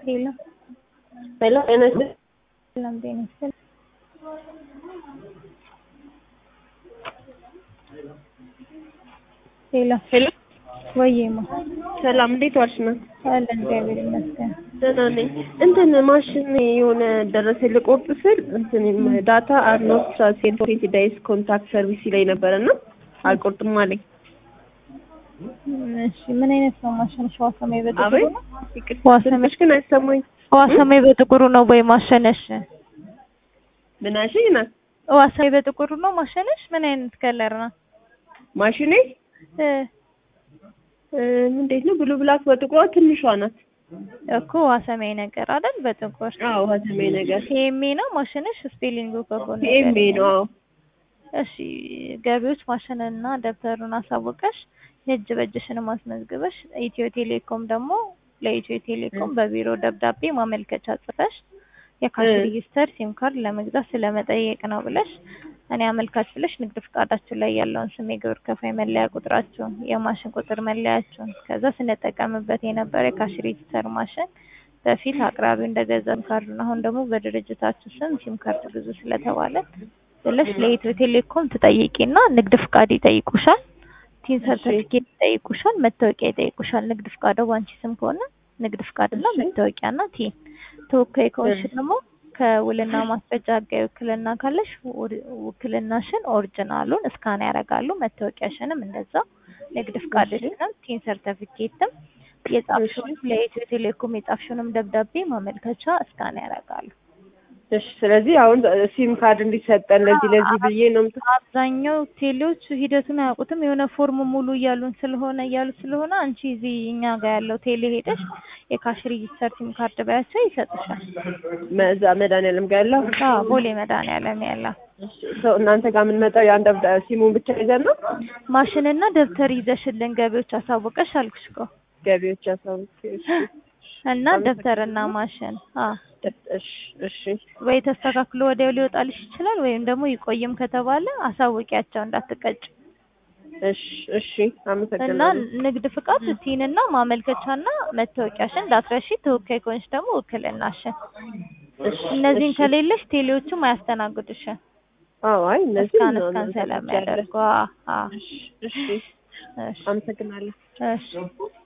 ሄሎ ሄሎ ጤና ይስጥልኝ። ሰላም ጤና ይስጥልኝ። ሄሎ ሄሎ ወይማ ሰላም፣ እንዴት ዋልሽ ነው? አለን እግዚአብሔር ይመስገን። ደህና ነኝ። እንትን ማሽን የሆነ ደረሰ ልቆርጥ ስል እንትን ዳታ አር ኖት ትራንስፌርድ ፎር ትዌንቲ ዴይስ ኮንታክት ሰርቪስ ላይ ነበረ እና አልቆርጥም አለኝ። እሺ ምን አይነት ነው ማሽን? ሸዋ ሰማይ በጥቁሩ አቤት ነው? ይቅርታ፣ ዋሰ- ትንሽ ግን አይሰማኝ። ሸዋ ሰማይ በጥቁሩ ነው ወይ ማሸነሽ? ምን አልሽኝ? ና ሸዋ ሰማይ በጥቁሩ ነው ማሸነሽ? ምን አይነት ከለር ነው? ማሽኔ እ እ፣ እንዴት ነው ብሉ ብላክ በጥቁሯ ትንሿ ናት። እኮ ዋሰማይ ነገር አይደል? በጥቁር አዎ ሀዘሜ ነገር ቲኤምኤ ነው ማሽነሽ? ስፔሊንጉ ከጎን ኤሜ ነው። አዎ እሺ ገቢዎች ማሽንና ደብተሩን አሳውቀሽ የእጅ በእጅሽን ማስመዝግበሽ ኢትዮ ቴሌኮም ደግሞ ለኢትዮ ቴሌኮም በቢሮ ደብዳቤ ማመልከቻ ጽፈሽ የካሽ እ። ሬጂስተር ሲም ካርድ ለመግዛት ስለመጠየቅ ነው ብለሽ እኔ አመልካች ብለሽ ንግድ ፍቃዳችሁ ላይ ያለውን ስም የግብር ከፋይ መለያ ቁጥራችሁን የማሽን ቁጥር መለያችሁን ከዛ ስንጠቀምበት የነበረ የካሽ ሬጂስተር ማሽን በፊት አቅራቢው እንደገዛ ሲም ካርዱን አሁን ደግሞ በድርጅታችሁ ስም ሲም ካርድ ግዙ ስለተባለ ብለሽ ለኢትዮ ቴሌኮም ትጠይቂና ንግድ ፍቃድ ይጠይቁሻል። ቲን ሰርተፊኬት ይጠይቁሻል። መታወቂያ ይጠይቁሻል። ንግድ ፍቃዱ ባንቺ ስም ከሆነ ንግድ ፍቃድና እሺ። መታወቂያና ቲን ተወካይ ከሆንሽ ደግሞ ከውልና ማስረጃ ህጋዊ ውክልና ካለሽ ውድ- ውክልናሽን ኦሪጂናሉን እስካን ያደርጋሉ። መታወቂያሽንም እንደዛው ንግድ ፍቃድሽንም ቲን ሰርተፊኬትም የጻፍሽውን ለኢትዮ ቴሌኮም የጻፍሽውንም ደብዳቤ ማመልከቻ እስካን ያደርጋሉ። እሺ። ስለዚህ አሁን ሲም ካርድ እንዲሰጠን ለዚህ ለዚህ ብዬ ነው የምት- አብዛኛው ቴሌዎች ሂደቱን አያውቁትም። የሆነ ፎርም ሙሉ እያሉን ስለሆነ እያሉ ስለሆነ አንቺ እዚህ እኛ ጋር ያለው ቴሌ ሄደሽ የካሽ ሬጂስተር ሲም ካርድ ባያቸው ይሰጥሻል። መዛ መድኃኒዓለም ጋር ያለው አዎ ቦሌ መድኃኒዓለም ያለ ሰው እናንተ ጋር የምንመጣው ያን ደብዳ ሲሙን ብቻ ይዘን ነው ማሽንና ደብተር ይዘሽልን ገቢዎች አሳውቀሽ አልኩሽ እኮ ገቢዎች ያሳውቅ። እሺ እና ደብተርና ማሽን አ እሺ እሺ ወይ ተስተካክሎ ወዲያው ሊወጣልሽ ይችላል፣ ወይም ደግሞ ይቆይም ከተባለ አሳውቂያቸው እንዳትቀጭ እሺ እሺ እና አመሰግናለሁ። ንግድ ፍቃድ ቲንና ማመልከቻና መታወቂያሽን እንዳትረሺ። ተወካይ ከሆንሽ ደግሞ ውክልናሽን እሺ እነዚህን እሺ። ከሌለሽ ቴሌዎቹም አያስተናግዱሽም። አዎ አይ እነዚህ እስካን ነው እስካን ነው ስለሚያደርጉ አ አ እሺ እሺ እሺ አመሰግናለሁ። እሺ